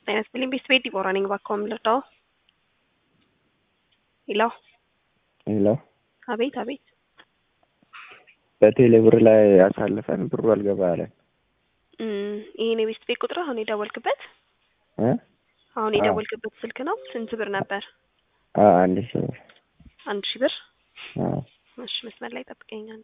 ጤና ይስጥልኝ ቤት ቤት ዲቦራ ነኝ። እባክዎ ምን ልርዳዎ? ሄሎ ሄሎ አቤት አቤት በቴሌ ብር ላይ አሳልፈን ብሩ አልገባ አለን። እም፣ ይሄን የቤት ቤት ቁጥር አሁን የደወልክበት እ አሁን የደወልክበት ስልክ ነው? ስንት ብር ነበር? አ አንድ ሺህ ብር አንድ ሺህ ብር። አ እሺ መስመር ላይ ጠብቀኝ አንዴ።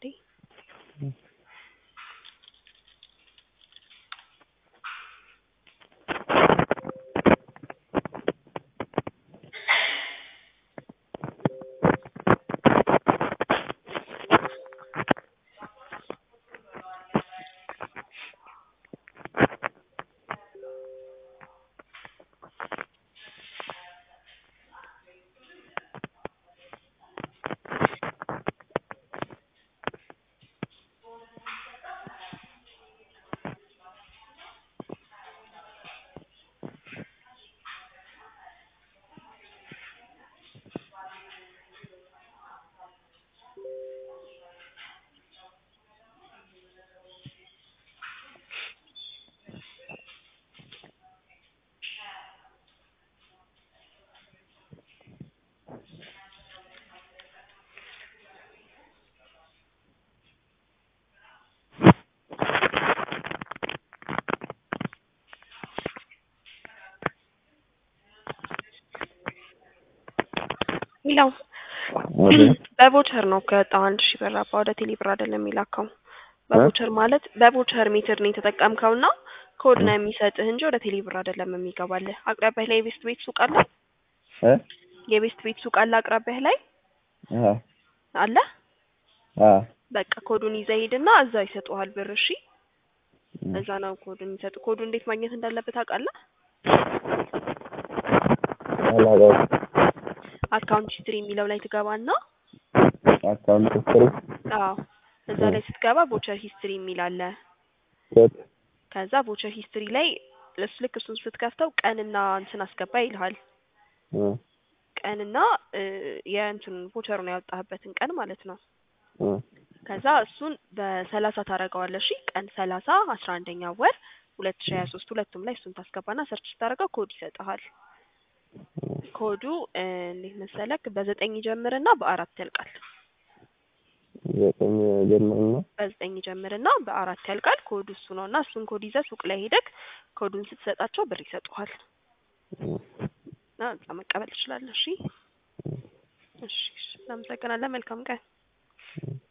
ሌላው በቮቸር ነው ከወጣው አንድ ሺህ ብር አባ ወደ ቴሌ ብር አይደለም የሚላከው። በቮቸር ማለት በቮቸር ሜትር ነው የተጠቀምከውና ኮድ ነው የሚሰጥህ እንጂ ወደ ቴሌ ብር አይደለም የሚገባልህ። አቅራቢያህ ላይ የቤስት ቤት ሱቅ አለ? እ የቤስት ቤት ሱቅ አለ አቅራቢያህ ላይ አ አለ? አ በቃ ኮዱን ይዘህ ሂድና እዛ ይሰጡሃል ብር። እሺ እዛ ነው ኮዱን የሚሰጡ። ኮዱ እንዴት ማግኘት እንዳለበት ታውቃለህ? አላውቀውም። አካውንት ሂስትሪ የሚለው ላይ ትገባና አካውንት ሂስትሪ አዎ እዛ ላይ ስትገባ ቮቸር ሂስትሪ የሚል አለ። ሴት ከዛ ቮቸር ሂስትሪ ላይ እሱ ልክ እሱን ስትከፍተው ቀንና እንትን አስገባ ይልሃል። እ ቀንና እ የእንትን ቮቸሩን ያወጣህበትን ቀን ማለት ነው። እ ከዛ እሱን በሰላሳ ታደርገዋለህ። እሺ ቀን ሰላሳ አስራ አንደኛ ወር ሁለት ሺ ሀያ ሶስት ሁለቱም ላይ እሱን ታስገባና ሰርች ስታደርገው ኮድ ይሰጥሃል። ኮዱ እ እንዴት መሰለክ በዘጠኝ ይጀምርና በአራት ያልቃል። ዘጠኝ ጀምርና በዘጠኝ ይጀምርና በአራት ያልቃል። ኮዱ እሱ ነው እና እሱን ኮድ ይዘህ ሱቅ ላይ ሄደክ ኮዱን ስትሰጣቸው ብር ይሰጡሃል እና እዛ መቀበል ትችላለህ። እሺ እሺ፣ እሺ። እናመሰግናለን። መልካም ቀን።